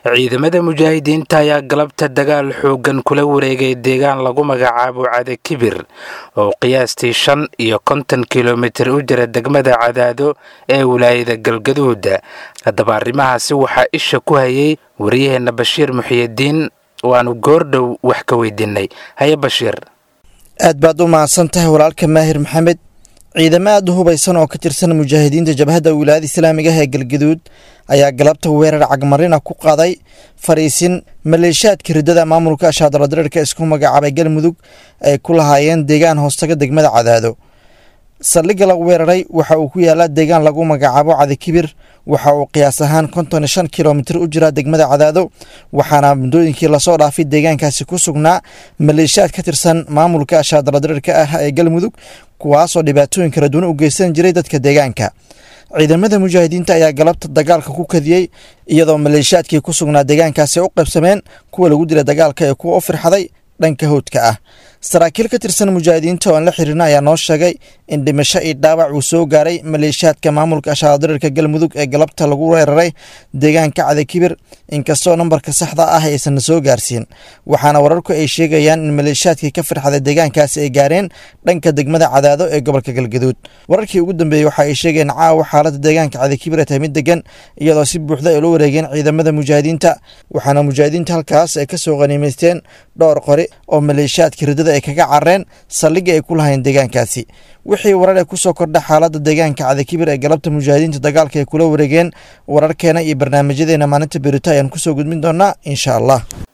ciidamada mujaahidiinta ayaa galabta dagaal xoogan kula wareegay deegaan lagu magacaabo cade kibir oo qiyaastii shan iyo konton kilomitir u jira degmada cadaado ee wilaayada galgaduud haddaba arrimahaasi waxaa isha ku hayay wariyaheenna bashiir muxiyidiin waanu goordhow wax ka weydiinay haye bashiir aad baad u mahadsan tahay walaalka maahir maxamed ciidamo aad u hubaysan oo ka tirsan mujaahidiinta jabhadda wilaayada islaamiga ah ee galgaduud ayaa galabta weerar cagmarina ku qaaday fariisin maleeshaadka riddada maamulka ashaadaladirirka isku magacaabay galmudug ay ku lahaayeen deegaan hoostaga degmada cadaado saldhigga lagu weeraray waxa uu ku yaalaa deegaan lagu magacaabo cadikibir waxa uu qiyaas ahaan konton iyo shan kilomitir u jiraa degmada cadaado waxaana muddooyinkii lasoo dhaafay deegaankaasi ku sugnaa maleeshaad ka tirsan maamulka ashaadaladirirka ah ee galmudug kuwaasoo dhibaatooyin kala duwan u geysan jiray dadka deegaanka ciidamada mujaahidiinta ayaa galabta dagaalka ku kadiyey iyadoo maleeshaadkii ku sugnaa deegaankaasi u qaybsameen kuwa lagu dilay dagaalka ee kuwa u firxaday dhanka howdka ah saraakiil ka tirsan mujaahidiinta oo aan la xiriirna ayaa noo sheegay in dhimasho iyo dhaawac uu soo gaaray maleeshaadka maamulka ashaadirirka galmudug ee galabta lagu weeraray deegaanka cadakibir inkastoo nambarka saxda ah aysan soo gaarsiin waxaana wararku ay sheegayaan in maleeshaadkii ka firxaday deegaankaasi ay gaareen dhanka degmada cadaado ee gobolka galgaduud wararkii ugu dambeeyey waxa ay sheegeen caawa xaalada deegaanka cadakibir ay tahay mid degan iyadoo si buuxda ay la wareegeen ciidamada mujaahidiinta waxaana mujaahidiinta halkaas ay kasoo qaniimaysteen dhowr qori oo maleeshaadka riddada ay kaga careen saldhigga ay ku lahayn deegaankaasi wixii warar ee kusoo kordha xaaladda deegaanka cadakibir ee galabta mujaahidiinta dagaalka ay kula wareegeen wararkeena iyo barnaamijyadeena maalinta berito ayaan kusoo gudbin doonaa insha allah